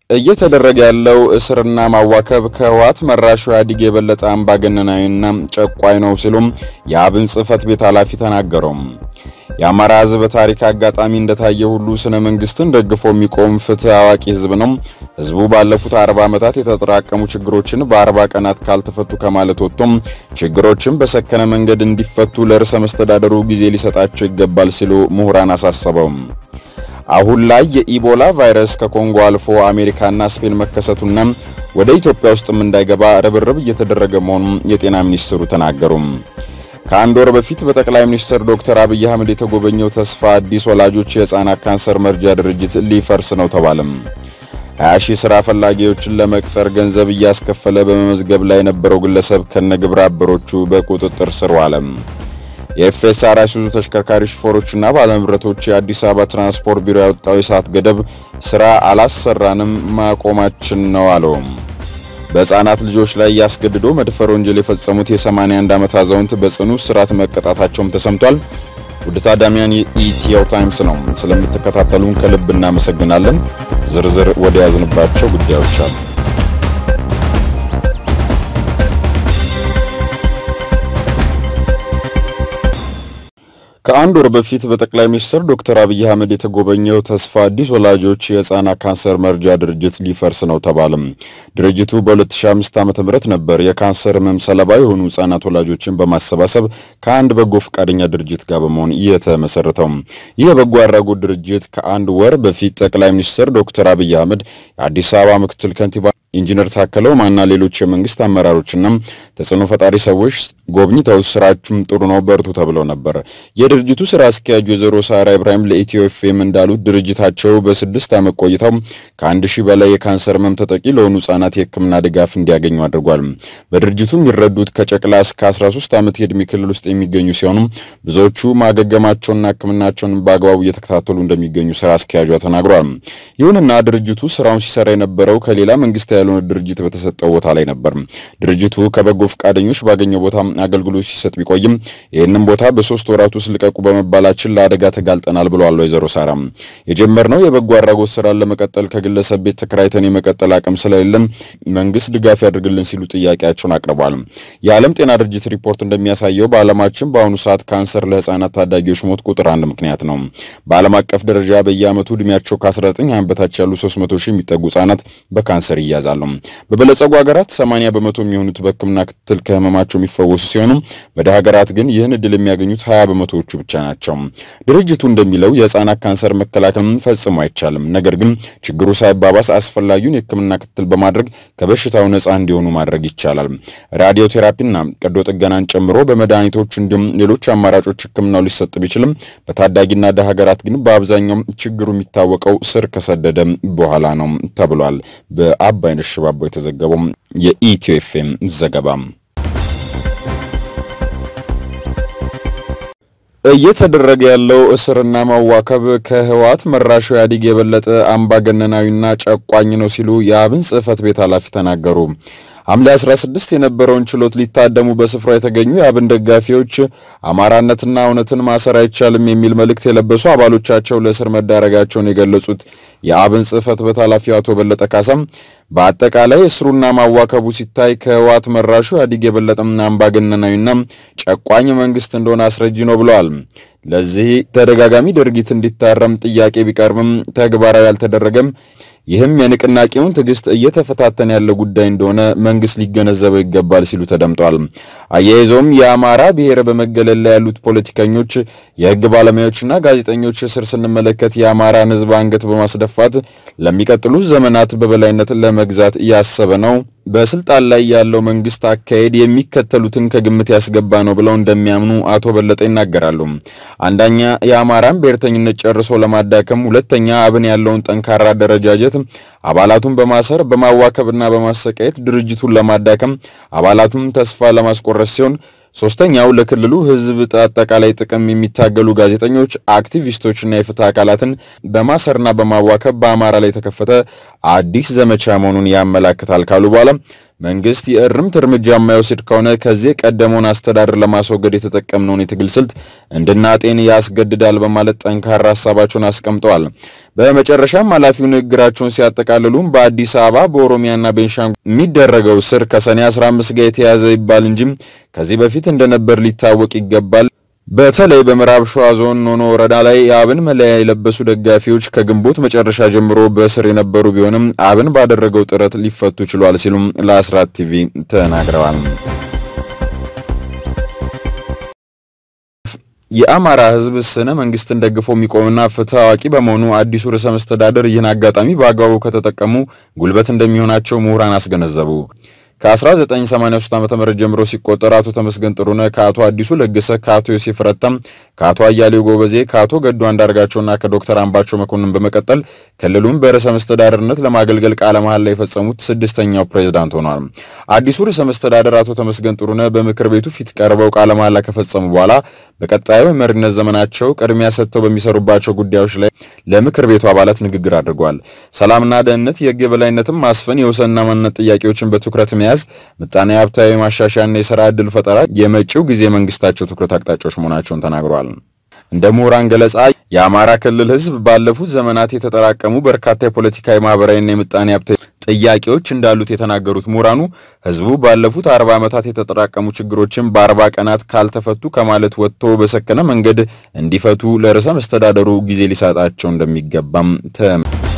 እየተደረገ ያለው እስርና ማዋከብ ከህወሓት መራሹ ኢህአዴግ የበለጠ አምባገነናዊና ጨቋኝ ነው ሲሉም የአብን ጽህፈት ቤት ኃላፊ ተናገረው። የአማራ ህዝብ በታሪክ አጋጣሚ እንደታየ ሁሉ ስነ መንግስትን ደግፎ የሚቆም ፍትህ አዋቂ ህዝብ ነው። ህዝቡ ባለፉት አርባ ዓመታት የተጠራቀሙ ችግሮችን በአርባ ቀናት ካልተፈቱ ከማለት ወጥቶም ችግሮችን በሰከነ መንገድ እንዲፈቱ ለርዕሰ መስተዳደሩ ጊዜ ሊሰጣቸው ይገባል ሲሉ ምሁራን አሳሰበው። አሁን ላይ የኢቦላ ቫይረስ ከኮንጎ አልፎ አሜሪካና ስፔን መከሰቱና ወደ ኢትዮጵያ ውስጥም እንዳይገባ ርብርብ እየተደረገ መሆኑን የጤና ሚኒስትሩ ተናገሩ። ከአንድ ወር በፊት በጠቅላይ ሚኒስትር ዶክተር አብይ አህመድ የተጎበኘው ተስፋ አዲስ ወላጆች የህፃናት ካንሰር መርጃ ድርጅት ሊፈርስ ነው ተባለም። 20 ሺህ ስራ ፈላጊዎችን ለመቅጠር ገንዘብ እያስከፈለ በመመዝገብ ላይ የነበረው ግለሰብ ከነግብረ አበሮቹ በቁጥጥር ስር ዋለ። የኤፍኤስአር አይሱዙ ተሽከርካሪ ሹፌሮችና ባለንብረቶች የአዲስ አበባ ትራንስፖርት ቢሮ ያወጣው የሰዓት ገደብ ስራ አላሰራንም ማቆማችን ነው አለው። በህፃናት ልጆች ላይ ያስገድዶ መድፈር ወንጀል የፈጸሙት የ81 ዓመት አዛውንት በጽኑ እስራት መቀጣታቸውም ተሰምቷል። ውድ ታዳሚያን የኢትዮ ታይምስ ነው። ስለምትከታተሉን ከልብ እናመሰግናለን። ዝርዝር ወደ ያዝንባቸው ጉዳዮች አሉ። ከአንድ ወር በፊት በጠቅላይ ሚኒስትር ዶክተር አብይ አህመድ የተጎበኘው ተስፋ አዲስ ወላጆች የህፃናት ካንሰር መርጃ ድርጅት ሊፈርስ ነው ተባለም። ድርጅቱ በ2005 ዓ.ም ነበር የካንሰር ህመም ሰለባ የሆኑ ህፃናት ወላጆችን በማሰባሰብ ከአንድ በጎ ፈቃደኛ ድርጅት ጋር በመሆን የተመሰረተው። ይህ የበጎ አድራጎት ድርጅት ከአንድ ወር በፊት ጠቅላይ ሚኒስትር ዶክተር አብይ አህመድ የአዲስ አበባ ምክትል ከንቲባ ኢንጂነር ታከለ ኡማና ሌሎች የመንግስት አመራሮችና ተጽዕኖ ፈጣሪ ሰዎች ጎብኝተው ስራችሁም ጥሩ ነው በርቱ ተብለው ነበር። የድርጅቱ ስራ አስኪያጅ ወይዘሮ ሳራ ኢብራሂም ለኢትዮ ኤፍኤም እንዳሉት ድርጅታቸው በስድስት ዓመት ቆይታው ከአንድ ሺህ በላይ የካንሰር ህመም ተጠቂ ለሆኑ ህጻናት የህክምና ድጋፍ እንዲያገኙ አድርጓል። በድርጅቱ የሚረዱት ከጨቅላ እስከ 13 ዓመት የዕድሜ ክልል ውስጥ የሚገኙ ሲሆኑ ብዙዎቹ ማገገማቸውና ህክምናቸውን በአግባቡ እየተከታተሉ እንደሚገኙ ስራ አስኪያጇ ተናግሯል። ይሁንና ድርጅቱ ስራውን ሲሰራ የነበረው ከሌላ መንግስት ያልሆነ ድርጅት በተሰጠው ቦታ ላይ ነበር። ድርጅቱ ከበጎ ፈቃደኞች ባገኘው ቦታ አገልግሎት ሲሰጥ ቢቆይም ይህንን ቦታ በሶስት ወራት ውስጥ ልቀቁ በመባላችን ለአደጋ ተጋልጠናል ብለዋል ወይዘሮ ሳራ። የጀመርነው የበጎ አድራጎት ስራን ለመቀጠል ከግለሰብ ቤት ተከራይተን የመቀጠል አቅም ስለሌለን መንግስት ድጋፍ ያድርግልን ሲሉ ጥያቄያቸውን አቅርበዋል። የዓለም ጤና ድርጅት ሪፖርት እንደሚያሳየው በዓለማችን በአሁኑ ሰዓት ካንሰር ለህፃናት ታዳጊዎች ሞት ቁጥር አንድ ምክንያት ነው። በዓለም አቀፍ ደረጃ በየዓመቱ እድሜያቸው ከ19 ዓመት በታች ያሉ 300 ሺህ የሚጠጉ ህጻናት በካንሰር ይያዛሉ። በበለጸጉ ሀገራት 80 በመቶ የሚሆኑት በህክምና ክትትል ከህመማቸው የሚፈወሱ ሲሆኑ በደሃ ሀገራት ግን ይህን እድል የሚያገኙት 20 በመቶዎቹ ብቻ ናቸው። ድርጅቱ እንደሚለው የህፃናት ካንሰር መከላከል ፈጽሞ አይቻልም፣ ነገር ግን ችግሩ ሳይባባስ አስፈላጊውን የህክምና ክትትል በማድረግ ከበሽታው ነፃ እንዲሆኑ ማድረግ ይቻላል። ራዲዮ ቴራፒና ቀዶ ጥገናን ጨምሮ በመድኃኒቶች እንዲሁም ሌሎች አማራጮች ህክምናው ሊሰጥ ቢችልም በታዳጊና ደሃ ሀገራት ግን በአብዛኛው ችግሩ የሚታወቀው ስር ከሰደደ በኋላ ነው ተብሏል። በአባይነሽ ሽባባው የተዘገበው የኢትዮ ኤፍኤም ዘገባ እየተደረገ ያለው እስርና ማዋከብ ከህወሓት መራሹ ኢህአዴግ የበለጠ አምባገነናዊና ጨቋኝ ነው ሲሉ የአብን ጽህፈት ቤት ኃላፊ ተናገሩ። ሐምሌ 16 የነበረውን ችሎት ሊታደሙ በስፍራው የተገኙ የአብን ደጋፊዎች አማራነትና እውነትን ማሰር አይቻልም የሚል መልእክት የለበሱ አባሎቻቸው ለእስር መዳረጋቸውን የገለጹት የአብን ጽህፈት ቤት ኃላፊው አቶ በለጠ ካሳም በአጠቃላይ እስሩና ማዋከቡ ሲታይ ከህወሓት መራሹ ኢህአዴግ የበለጠም አምባገነናዊና ጨቋኝ መንግስት እንደሆነ አስረጂ ነው ብለዋል። ለዚህ ተደጋጋሚ ድርጊት እንዲታረም ጥያቄ ቢቀርብም ተግባራዊ አልተደረገም። ይህም የንቅናቄውን ትዕግስት እየተፈታተነ ያለ ጉዳይ እንደሆነ መንግስት ሊገነዘበው ይገባል ሲሉ ተደምጠዋል። አያይዘውም የአማራ ብሔር በመገለል ላይ ያሉት ፖለቲከኞች፣ የህግ ባለሙያዎችና ጋዜጠኞች እስር ስንመለከት የአማራን ህዝብ አንገት በማስደፋት ለሚቀጥሉት ዘመናት በበላይነት ለመግዛት እያሰበ ነው በስልጣን ላይ ያለው መንግስት አካሄድ የሚከተሉትን ከግምት ያስገባ ነው ብለው እንደሚያምኑ አቶ በለጠ ይናገራሉ። አንደኛ የአማራን ብሔርተኝነት ጨርሶ ለማዳከም፣ ሁለተኛ አብን ያለውን ጠንካራ አደረጃጀት አባላቱን በማሰር በማዋከብና በማሰቃየት ድርጅቱን ለማዳከም አባላቱን ተስፋ ለማስቆረስ ሲሆን ሶስተኛው ለክልሉ ህዝብ አጠቃላይ ጥቅም የሚታገሉ ጋዜጠኞች፣ አክቲቪስቶችና የፍትህ አካላትን በማሰርና በማዋከብ በአማራ ላይ የተከፈተ አዲስ ዘመቻ መሆኑን ያመላክታል ካሉ በኋላ መንግስት የእርምት እርምጃ የማይወስድ ከሆነ ከዚህ ቀደመውን አስተዳደር ለማስወገድ የተጠቀምነውን የትግል ስልት እንድናጤን ያስገድዳል በማለት ጠንካራ ሀሳባቸውን አስቀምጠዋል። በመጨረሻም ኃላፊው ንግግራቸውን ሲያጠቃልሉም በአዲስ አበባ በኦሮሚያና ቤንሻንጉል የሚደረገው ስር ከሰኔ 15 ጋር የተያዘ ይባል እንጂ ከዚህ በፊት እንደነበር ሊታወቅ ይገባል። በተለይ በምዕራብ ሸዋ ዞን ኖኖ ወረዳ ላይ የአብን መለያ የለበሱ ደጋፊዎች ከግንቦት መጨረሻ ጀምሮ በእስር የነበሩ ቢሆንም አብን ባደረገው ጥረት ሊፈቱ ችሏል ሲሉም ለአስራት ቲቪ ተናግረዋል። የአማራ ሕዝብ ስነ መንግስትን ደግፎ የሚቆምና ፍትህ አዋቂ በመሆኑ አዲሱ ርዕሰ መስተዳደር ይህን አጋጣሚ በአግባቡ ከተጠቀሙ ጉልበት እንደሚሆናቸው ምሁራን አስገነዘቡ። ከ1983 ዓ.ም ጀምሮ ሲቆጠር አቶ ተመስገን ጥሩነህ ከአቶ አዲሱ ለገሰ ከአቶ ዮሴፍ ረታም ከአቶ አያሌው ጎበዜ ከአቶ ገዱ አንዳርጋቸውና ከዶክተር አምባቸው መኮንን በመቀጠል ክልሉን በርዕሰ መስተዳደርነት ለማገልገል ቃለ መሐላ የፈጸሙት ስድስተኛው ፕሬዝዳንት ሆኗል። አዲሱ ርዕሰ መስተዳደር አቶ ተመስገን ጥሩነህ በምክር ቤቱ ፊት ቀርበው ቃለ መሐላ ከፈጸሙ በኋላ በቀጣዩ የመሪነት ዘመናቸው ቅድሚያ ሰጥተው በሚሰሩባቸው ጉዳዮች ላይ ለምክር ቤቱ አባላት ንግግር አድርገዋል። ሰላምና ደህንነት፣ የህግ የበላይነትን ማስፈን፣ የወሰንና ማንነት ጥያቄዎችን በትኩረት መያዝ፣ ምጣኔ ሀብታዊ ማሻሻያና የሥራ ዕድል ፈጠራ የመጪው ጊዜ መንግስታቸው ትኩረት አቅጣጫዎች መሆናቸውን ተናግረዋል። እንደ ምሁራን ገለጻ የአማራ ክልል ህዝብ ባለፉት ዘመናት የተጠራቀሙ በርካታ የፖለቲካዊ ማህበራዊና የምጣኔ ሀብታዊ ጥያቄዎች እንዳሉት የተናገሩት ምሁራኑ ህዝቡ ባለፉት አርባ ዓመታት የተጠራቀሙ ችግሮችን በአርባ ቀናት ካልተፈቱ ከማለት ወጥቶ በሰከነ መንገድ እንዲፈቱ ለርዕሰ መስተዳደሩ ጊዜ ሊሰጣቸው እንደሚገባም ተ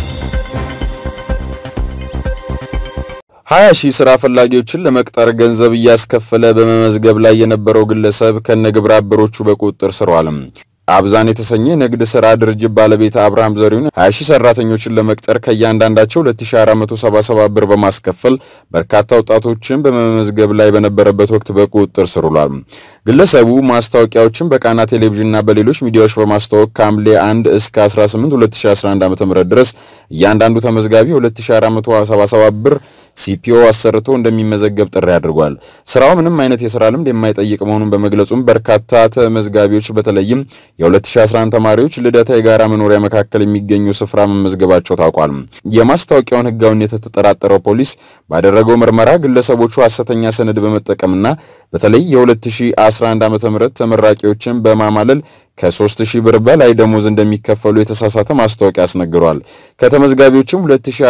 ሀያ ሺህ ስራ ፈላጊዎችን ለመቅጠር ገንዘብ እያስከፈለ በመመዝገብ ላይ የነበረው ግለሰብ ከነግብረ አበሮቹ በቁጥጥር ስር ዋለ። አብዛን የተሰኘ ንግድ ስራ ድርጅት ባለቤት አብርሃም ዘሪሁን 20 ሺህ ሰራተኞችን ለመቅጠር ከእያንዳንዳቸው 2477 ብር በማስከፈል በርካታ ወጣቶችን በመመዝገብ ላይ በነበረበት ወቅት በቁጥጥር ስር ውሏል። ግለሰቡ ማስታወቂያዎችን በቃና ቴሌቪዥንና በሌሎች ሚዲያዎች በማስተዋወቅ ከሐምሌ 1 እስከ 18 2011 ዓ.ም ድረስ እያንዳንዱ ተመዝጋቢ 2477 ብር ሲፒኦ አሰርቶ እንደሚመዘገብ ጥሪ አድርጓል። ስራው ምንም አይነት የስራ ልምድ የማይጠይቅ መሆኑን በመግለጹም በርካታ ተመዝጋቢዎች በተለይም የ2011 ተማሪዎች ልደታ የጋራ መኖሪያ መካከል የሚገኙ ስፍራ መመዝገባቸው ታውቋል። የማስታወቂያውን ሕጋዊነት የተጠራጠረው ፖሊስ ባደረገው ምርመራ ግለሰቦቹ ሐሰተኛ ሰነድ በመጠቀምና በተለይ የ2011 ዓ.ም ተመራቂዎችን በማማለል ከ3000 ብር በላይ ደሞዝ እንደሚከፈሉ የተሳሳተ ማስታወቂያ አስነግሯል። ከተመዝጋቢዎችም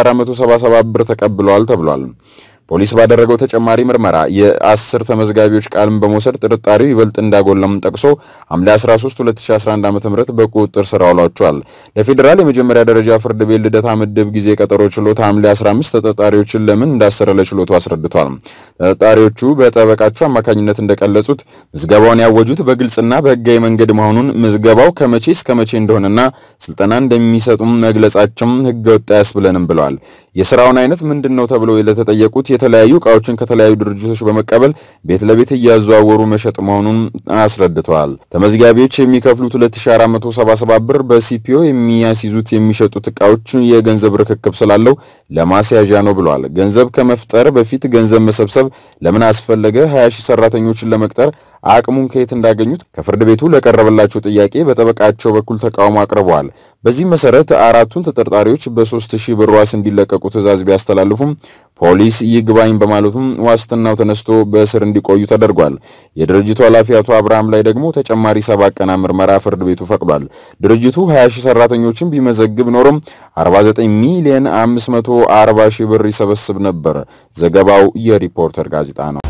2477 ብር ተቀብለዋል ተብሏል። ፖሊስ ባደረገው ተጨማሪ ምርመራ የአስር ተመዝጋቢዎች ቃልን በመውሰድ ጥርጣሬው ይበልጥ እንዳጎለም ጠቅሶ ሐምሌ 13 2011 ዓ.ም በቁጥጥር ስር አውሏቸዋል። ለፌዴራል የመጀመሪያ ደረጃ ፍርድ ቤት ልደታ ምድብ ጊዜ ቀጠሮ ችሎት ሐምሌ 15 ተጠርጣሪዎችን ለምን እንዳሰረ ለችሎቱ አስረድቷል። ተጠርጣሪዎቹ በጠበቃቸው አማካኝነት እንደቀለጹት ምዝገባውን ያወጁት በግልጽና በሕጋዊ መንገድ መሆኑን ምዝገባው ከመቼ እስከ መቼ እንደሆነና ስልጠና እንደሚሰጡም መግለጻቸውም ሕገ ወጥ አያስብለንም ብለዋል። የስራውን አይነት ምንድን ነው ተብለው ለተጠየቁት የተለያዩ እቃዎችን ከተለያዩ ድርጅቶች በመቀበል ቤት ለቤት እያዘዋወሩ መሸጥ መሆኑን አስረድተዋል። ተመዝጋቢዎች የሚከፍሉት 2477 ብር በሲፒኦ የሚያስይዙት የሚሸጡት እቃዎች የገንዘብ ርክክብ ስላለው ለማስያዣ ነው ብለዋል። ገንዘብ ከመፍጠር በፊት ገንዘብ መሰብሰብ ለምን አስፈለገ? 20 ሺህ ሰራተኞችን ለመቅጠር አቅሙን ከየት እንዳገኙት ከፍርድ ቤቱ ለቀረበላቸው ጥያቄ በጠበቃቸው በኩል ተቃውሞ አቅርበዋል። በዚህ መሰረት አራቱን ተጠርጣሪዎች በሶስት ሺህ ብር ዋስ እንዲለቀቁ ትዕዛዝ ቢያስተላልፉም ፖሊስ ይግባኝ በማለቱም ዋስትናው ተነስቶ በእስር እንዲቆዩ ተደርጓል። የድርጅቱ ኃላፊ አቶ አብርሃም ላይ ደግሞ ተጨማሪ ሰባት ቀና ምርመራ ፍርድ ቤቱ ፈቅዷል። ድርጅቱ 20 ሺህ ሰራተኞችን ቢመዘግብ ኖሮም 49 ሚሊዮን 540 ሺህ ብር ይሰበስብ ነበር። ዘገባው የሪፖርተር ጋዜጣ ነው።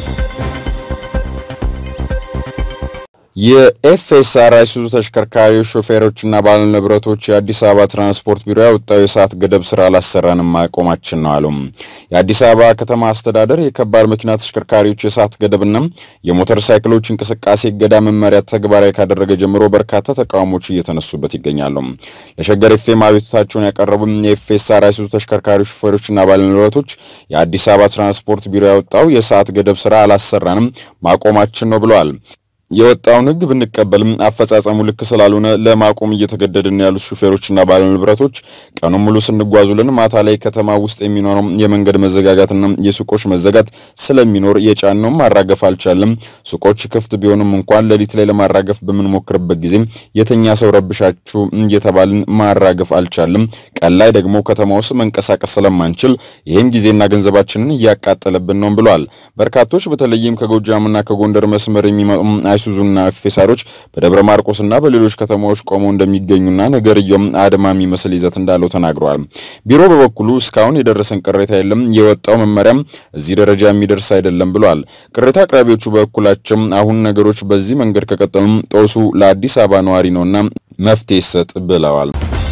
የኤፍኤስአር አይሱዙ ተሽከርካሪዎች ሾፌሮችና ባለንብረቶች የአዲስ አበባ ትራንስፖርት ቢሮ ያወጣው የሰዓት ገደብ ስራ አላሰራንም ማቆማችን ነው አሉ። የአዲስ አበባ ከተማ አስተዳደር የከባድ መኪና ተሽከርካሪዎች የሰዓት ገደብና የሞተር ሳይክሎች እንቅስቃሴ እገዳ መመሪያ ተግባራዊ ካደረገ ጀምሮ በርካታ ተቃውሞች እየተነሱበት ይገኛሉ። ለሸገር ኤፍኤም አቤቱታቸውን ያቀረቡ የኤፍኤስአር አይሱዙ ተሽከርካሪዎች ሾፌሮችና ባለንብረቶች የአዲስ አበባ ትራንስፖርት ቢሮ ያወጣው የሰዓት ገደብ ስራ አላሰራንም ማቆማችን ነው ብለዋል። የወጣውን ሕግ ብንቀበልም አፈጻጸሙ ልክ ስላልሆነ ለማቆም እየተገደድን ያሉት ሹፌሮችና ባለንብረቶች ቀኑን ሙሉ ስንጓዙልን ማታ ላይ ከተማ ውስጥ የሚኖረው የመንገድ መዘጋጋትና የሱቆች መዘጋት ስለሚኖር የጫነውን ማራገፍ አልቻለም። ሱቆች ክፍት ቢሆንም እንኳን ሌሊት ላይ ለማራገፍ በምንሞክርበት ጊዜ የተኛ ሰው ረብሻችሁ እየተባልን ማራገፍ አልቻለም። ቀን ላይ ደግሞ ከተማ ውስጥ መንቀሳቀስ ስለማንችል ይህም ጊዜና ገንዘባችንን እያቃጠለብን ነው ብለዋል። በርካቶች በተለይም ከጎጃምና ከጎንደር መስመር የሚመጡ አይሱዙና ፌሳሮች በደብረ ማርቆስና በሌሎች ከተማዎች ቆመው እንደሚገኙና ነገርየውም አድማ የሚመስል ይዘት እንዳለው ተናግረዋል። ቢሮ በበኩሉ እስካሁን የደረሰን ቅሬታ የለም፣ የወጣው መመሪያም እዚህ ደረጃ የሚደርስ አይደለም ብለዋል። ቅሬታ አቅራቢዎቹ በበኩላቸው አሁን ነገሮች በዚህ መንገድ ከቀጠሉም ጦሱ ለአዲስ አበባ ነዋሪ ነውና መፍትሄ ይሰጥ ብለዋል።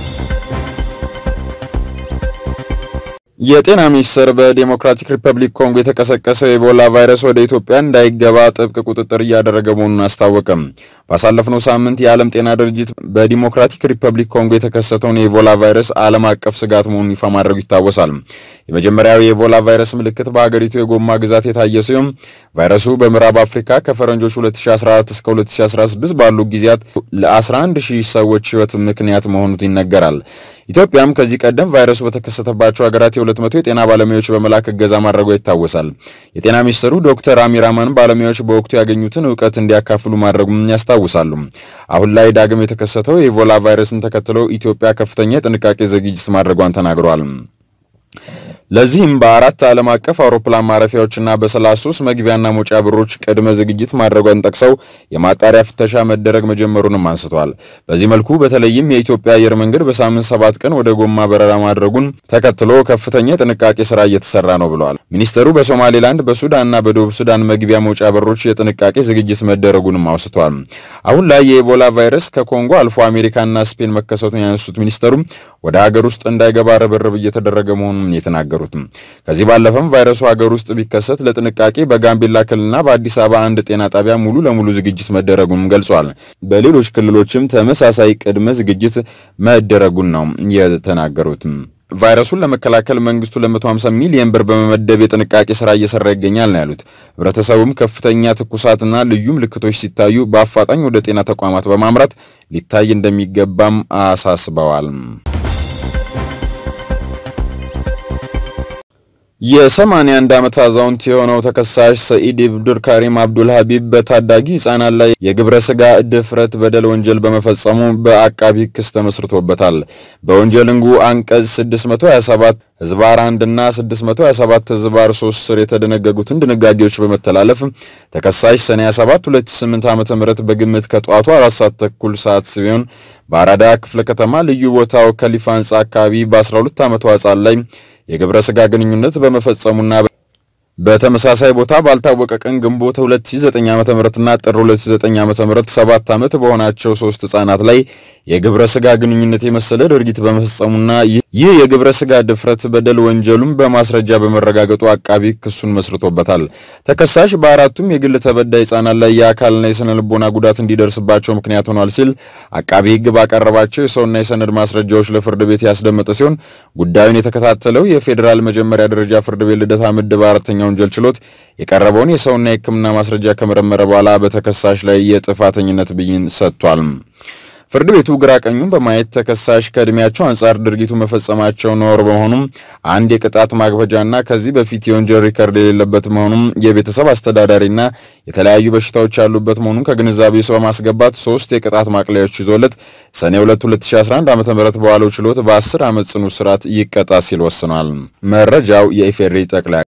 የጤና ሚኒስቴር በዴሞክራቲክ ሪፐብሊክ ኮንጎ የተቀሰቀሰው የኢቦላ ቫይረስ ወደ ኢትዮጵያ እንዳይገባ ጥብቅ ቁጥጥር እያደረገ መሆኑን አስታወቀም። ባሳለፍነው ሳምንት የዓለም ጤና ድርጅት በዲሞክራቲክ ሪፐብሊክ ኮንጎ የተከሰተውን የኢቦላ ቫይረስ ዓለም አቀፍ ስጋት መሆኑን ይፋ ማድረጉ ይታወሳል። የመጀመሪያው የኢቦላ ቫይረስ ምልክት በሀገሪቱ የጎማ ግዛት የታየ ሲሆን ቫይረሱ በምዕራብ አፍሪካ ከፈረንጆች 2014 እስከ 2016 ባሉ ጊዜያት ለ11 ሺህ ሰዎች ሕይወት ምክንያት መሆኑ ይነገራል። ኢትዮጵያም ከዚህ ቀደም ቫይረሱ በተከሰተባቸው ሀገራት የሁለት መቶ የጤና ባለሙያዎች በመላክ እገዛ ማድረጉ ይታወሳል። የጤና ሚኒስትሩ ዶክተር አሚር አማን ባለሙያዎች በወቅቱ ያገኙትን እውቀት እንዲያካፍሉ ማድረጉም ያስታውሳሉ። አሁን ላይ ዳግም የተከሰተው የኢቦላ ቫይረስን ተከትሎ ኢትዮጵያ ከፍተኛ የጥንቃቄ ዝግጅት ማድረጓን ተናግረዋል። ለዚህም በአራት ዓለም አቀፍ አውሮፕላን ማረፊያዎችና በ33 መግቢያና መውጫ በሮች ቅድመ ዝግጅት ማድረጓን ጠቅሰው የማጣሪያ ፍተሻ መደረግ መጀመሩንም አንስተዋል። በዚህ መልኩ በተለይም የኢትዮጵያ አየር መንገድ በሳምንት ሰባት ቀን ወደ ጎማ በረራ ማድረጉን ተከትሎ ከፍተኛ የጥንቃቄ ስራ እየተሰራ ነው ብለዋል። ሚኒስተሩ በሶማሌላንድ በሱዳንና በደቡብ ሱዳን መግቢያ መውጫ በሮች የጥንቃቄ ዝግጅት መደረጉንም አውስተዋል። አሁን ላይ የኢቦላ ቫይረስ ከኮንጎ አልፎ አሜሪካና ስፔን መከሰቱን ያነሱት ሚኒስተሩም ወደ ሀገር ውስጥ እንዳይገባ ርብርብ እየተደረገ መሆኑን የተናገሩ ከዚህ ባለፈም ቫይረሱ ሀገር ውስጥ ቢከሰት ለጥንቃቄ በጋምቤላ ክልልና በአዲስ አበባ አንድ ጤና ጣቢያ ሙሉ ለሙሉ ዝግጅት መደረጉንም ገልጿል። በሌሎች ክልሎችም ተመሳሳይ ቅድመ ዝግጅት መደረጉን ነው የተናገሩት። ቫይረሱን ለመከላከል መንግስቱ ለ150 ሚሊዮን ብር በመመደብ የጥንቃቄ ስራ እየሰራ ይገኛል ነው ያሉት። ህብረተሰቡም ከፍተኛ ትኩሳትና ልዩ ምልክቶች ሲታዩ በአፋጣኝ ወደ ጤና ተቋማት በማምራት ሊታይ እንደሚገባም አሳስበዋል። የ81 ዓመት አዛውንት የሆነው ተከሳሽ ሰኢድ ኢብዱር ካሪም አብዱል ሀቢብ በታዳጊ ህጻናት ላይ የግብረ ስጋ ድፍረት በደል ወንጀል በመፈጸሙ በአቃቢ ክስ ተመስርቶበታል። በወንጀል ህጉ አንቀጽ 627 ህዝባር 1 እና 627 ህዝባር 3 ስር የተደነገጉትን ድንጋጌዎች በመተላለፍ ተከሳሽ ሰኔ 27 2008 ዓ.ም በግምት ከጠዋቱ 4 ሰዓት ተኩል ሰዓት ሲሆን በአራዳ ክፍለ ከተማ ልዩ ቦታው ከሊፋ ህንጻ አካባቢ በ12 ዓመቷ ህጻን ላይ የግብረ ስጋ ግንኙነት በመፈጸሙና በተመሳሳይ ቦታ ባልታወቀ ቀን ግንቦት 2009 ዓ.ም እና ጥር 2009 ዓ.ም ሰባት ዓመት በሆናቸው ሶስት ህጻናት ላይ የግብረ ስጋ ግንኙነት የመሰለ ድርጊት በመፈጸሙና ይህ የግብረ ስጋ ድፍረት በደል ወንጀሉም በማስረጃ በመረጋገጡ አቃቢ ክሱን መስርቶበታል። ተከሳሽ በአራቱም የግል ተበዳይ ህጻናት ላይ የአካልና የስነ ልቦና ጉዳት እንዲደርስባቸው ምክንያት ሆኗል ሲል አቃቢ ህግ ባቀረባቸው የሰውና የሰነድ ማስረጃዎች ለፍርድ ቤት ያስደመጠ ሲሆን ጉዳዩን የተከታተለው የፌዴራል መጀመሪያ ደረጃ ፍርድ ቤት ልደታ ምድብ አራተኛ ወንጀል ችሎት የቀረበውን የሰውና የሕክምና ማስረጃ ከመረመረ በኋላ በተከሳሽ ላይ የጥፋተኝነት ብይን ሰጥቷል። ፍርድ ቤቱ ግራ ቀኙን በማየት ተከሳሽ ከእድሜያቸው አንጻር ድርጊቱ መፈጸማቸው ነውር በመሆኑም አንድ የቅጣት ማክበጃና ከዚህ በፊት የወንጀል ሪከርድ የሌለበት መሆኑም የቤተሰብ አስተዳዳሪና የተለያዩ በሽታዎች ያሉበት መሆኑን ከግንዛቤ ውስጥ በማስገባት ሶስት የቅጣት ማቅለያዎች ይዞለት ሰኔ 2 2011 ዓ.ም በዋለው ችሎት በ10 ዓመት ጽኑ እስራት ይቀጣ ሲል ወስኗል። መረጃው የኢፌዴሪ ጠቅላይ